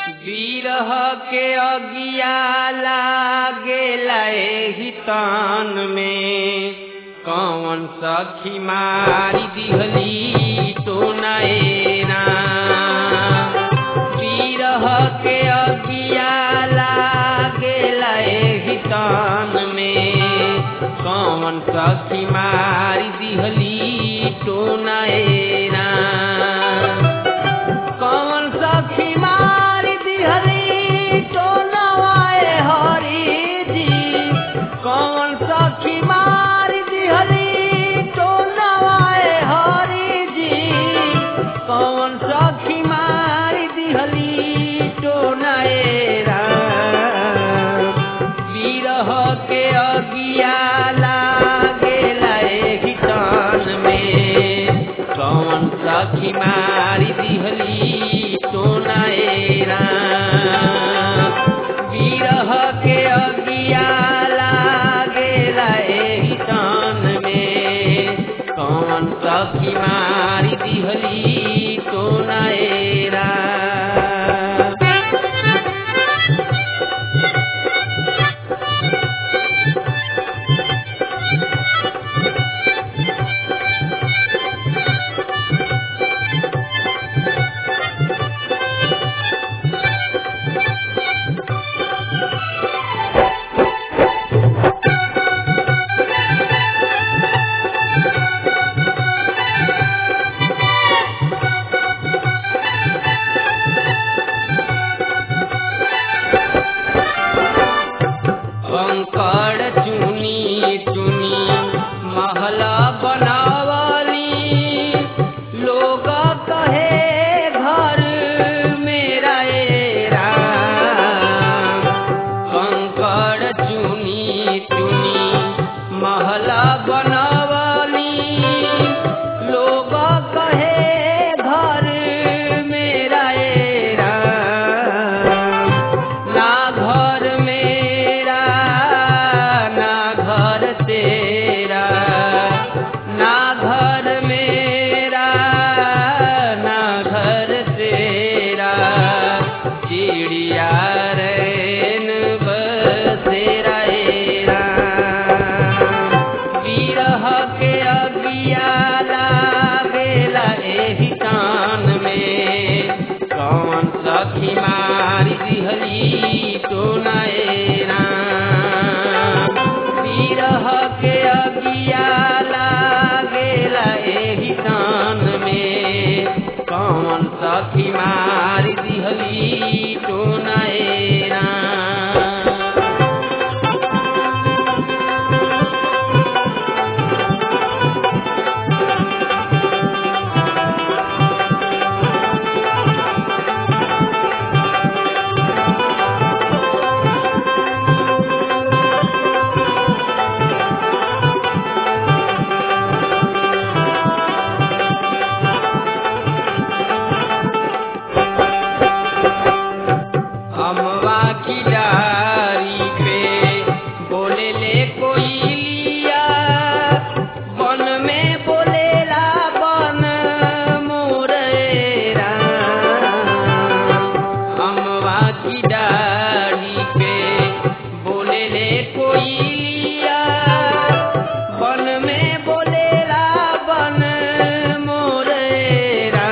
बिरह के अगिया लागेला एही तान में कौन सखी मारी दिहली टोनाएना बिरह के अगिया लागेला एही तान में कौन सखी मारी दिहली टोनाएना कौन सखी मारी दिहली टोनवाए हरी जी कौन सखी मारी दिहली टोनवाए हरी जी कौन सखी मारी दिहली टोनाएरा बिरह के अगिया लागेला एही तान में कौन सखी मारी दिहली टोनाएरा बिरह के अगिया लागेला एही तान में कौन सखी मारी दिहली टोनाएरा कंकड़ चुनी चुनी महला बनावली लोग कहे घर मेरा एरा कंकड़ चुनी चुनी महला बनावली लोग कहे घर मेरा एरा ना घर मेरा ना घर तेरा ना घर मेरा ना घर तेरा चिड़िया रैन बसेरा एरा बिरह के अगिया लागेला एही तान में कौन सखी मारी दिहली टोनाएना बिरह के अगिया लागेला एही तान में कौन सखी मारी दिहली टोनाएना अमवा की डारी पे बोले ले कोई लिया वन में बोलेला बन मोरेरा अमवा की डारी पे बोले ले कोई लिया वन में बोलेला बन मोरेरा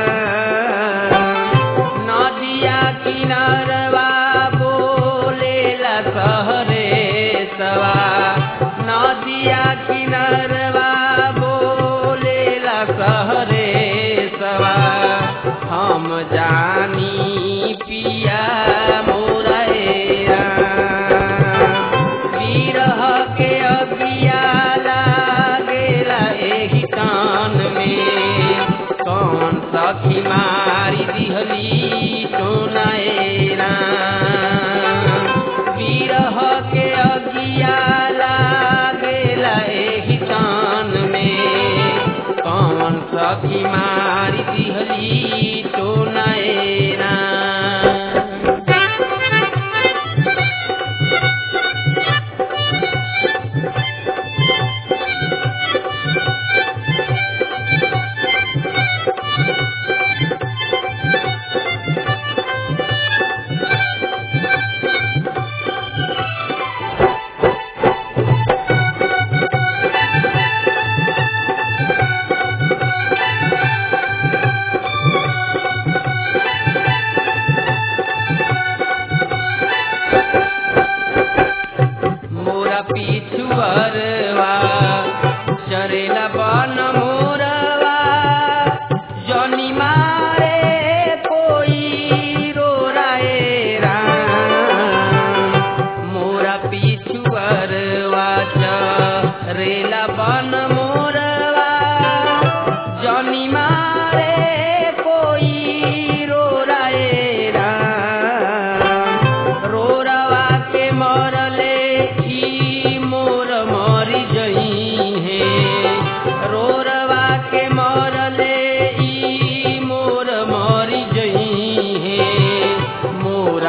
नदिया किनारवा बोलेला सहरे सवा नदिया किनारवा बोलेला सहरे सवा हम जानी पिया मोरा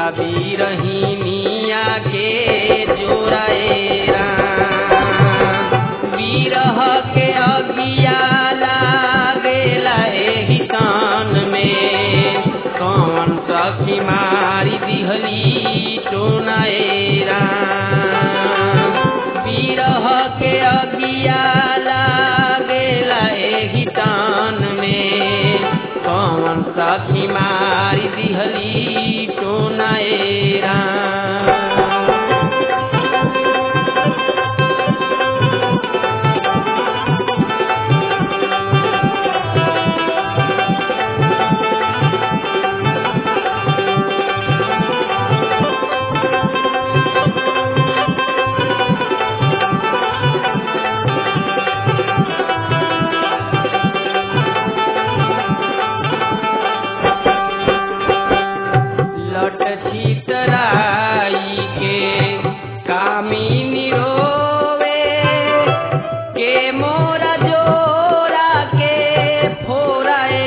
दुल्हा बीरहिनिया के जोड़ाए राम बीरह के अगिया लागेला एहि तान में कौन सखी मारी दिहली टोनाए राम बीरह के अगिया लागेला एहि तान में कौन सखी मारी दिहली टोनाए राम लट छितराई के कामिनी रोवे के मोरा जोरा के फोराए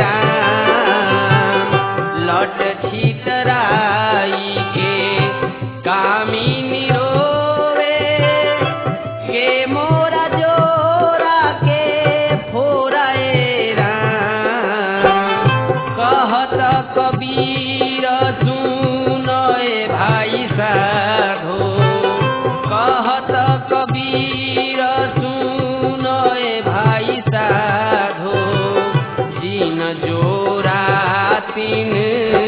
राम लट छितराई के कामिनी रोवे के मोरा जोरा के फोराए राम कहत कबीर सुनय भाई साधो कहत कबीर सुनय भाई साधो दिन जोरा तीन